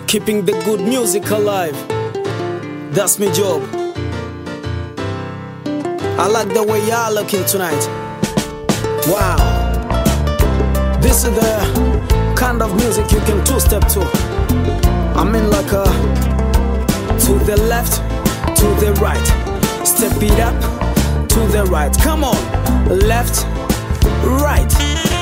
keeping the good music alive. That's my job. I like the way y'all looking tonight. Wow. This is the kind of music you can two step to. I mean, like a to the left, to the right. Step it up to the right. Come on, left, right.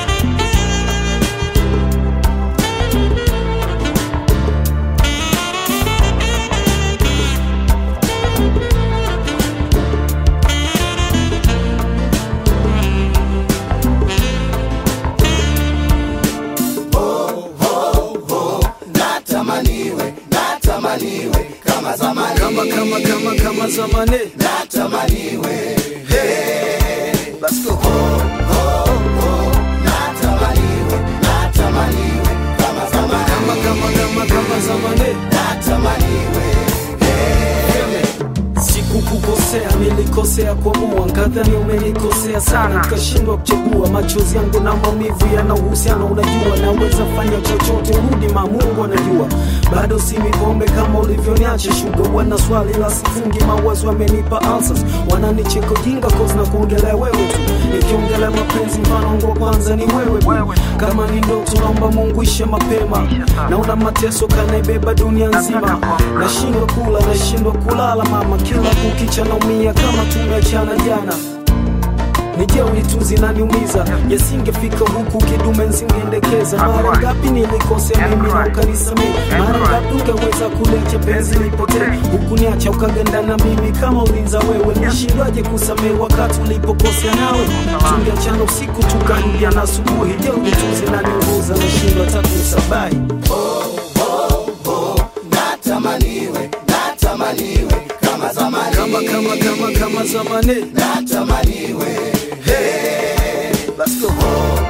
natamaniwe natamaniwe kama zamani Kama kama kama kama zamani. natamaniwe Let's go. natamaniwe natamaniwe kama zamani Kama kama kama kama zamani. natamaniwe Sikukukosea, nilikosea kuamua, nkadhani umenikosea sana, nikashindwa kuchagua. Machozi yangu na maumivu yana uhusiano, unajua naweza fanya chochote, urudi ma, Mungu anajua. Bado si mipombe kama ulivyoniacha shuga, wana swali la sifungi, mawazo yamenipa ulcers, wananicheka ujinga cause na kuongelea wewe tu, nikiongelea mapenzi mfano wangu wa kwanza ni wewe tu. Kama ni ndoto naomba Mungu ishe mapema, naona mateso kanaibeba dunia nzima, nashindwa kula, nashindwa kulala mama, kila kukicha naumia kama tumeachana jana nije unituzi naniumiza yasingefika huku kidume nsingeendekeza mara ngapi nilikosea mimi na ukanisamehe mara ngapi ungeweza kulecha penzi lipotee huku niacha ukaganda na mimi kama ulinza wewe nishindwaje kusamehe wakati ulipokosea nawe tungeachana usiku tukarudia na asubuhi je unituzi naniunguza nashindwa hata kusabai natamaniwe natamaniwe kama zamani kama kama kama kama zamani natamaniwe Let's go.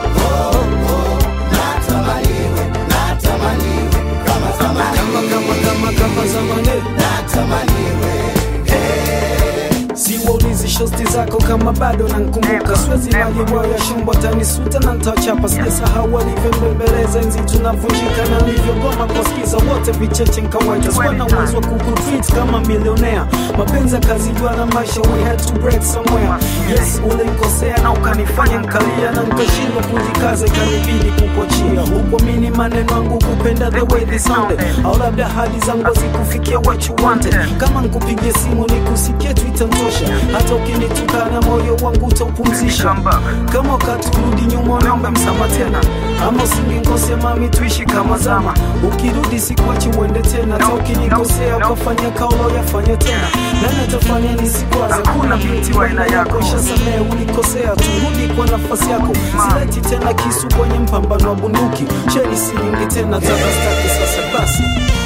natamaniwe natamaniwe kama zamani kama kama kama kama zamani natamaniwe siwaulizi shosti zako kama bado nankumbuka siwezi maliwa ya shumbo tanisuta na ntachapa sijasahau walivyobembeleza enzi tunavunjika na nilivyogoma kuwasikiza wote vicheche nkawaita sikuwa na uwezo wa kukutreat kama milionea mapenzi akazijua na maisha we had to break somewhere yes ulinkosea na ukanifanya nkalia na nkashindwa kujikaza ikanibidi kukuachia hukuamini maneno yangu kupenda the way they sounded au labda hadi zangu zikufikia what you wanted kama nkupigia simu nikusikie tu itantosha hata ukinitukana moyo wangu utaupumzisha kama wakati urudi nyuma unaomba msama tena ama usingenkosea mami tuishi kama zama ukirudi sikuachi uende tena hata ukinikosea ukafanya kaulo yafanya tena nani atafanya nisikwaze kuna binti wa aina yako shasamee ulikosea turudi kwa nafasi yako sileti tena kisu kwenye mpambano wa bunduki cheni silingi tena takastaki sasa basi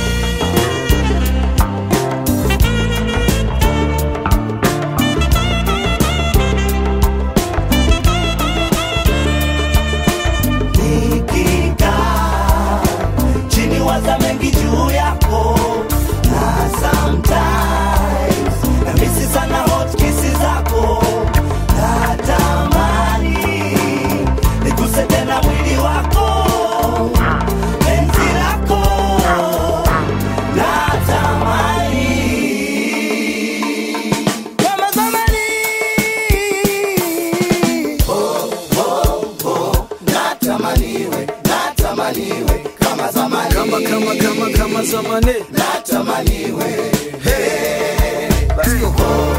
nikikaa chini waza mengi juu yako na sometimes namisi sana hot kisi zako natamani niguse tena mwili wako penzi lako natamani kama zamani natamaniwe natamaniwe kama zamani kama kama kama kama zamani natamaniwe Let's go.